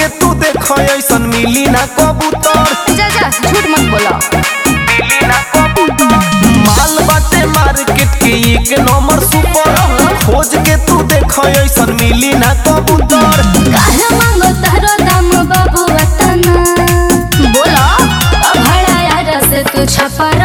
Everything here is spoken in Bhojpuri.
के तू देख ऐसन मिली ना कबूतर जा जा झूठ मत बोलो मिली ना कबूतर माल बाटे मार्केट के एक नंबर सुपर खोज के तू देख ऐसन मिली ना कबूतर काहे मांगो तारो दाम बाबू वतना बोलो भाड़ा यार से तू छपा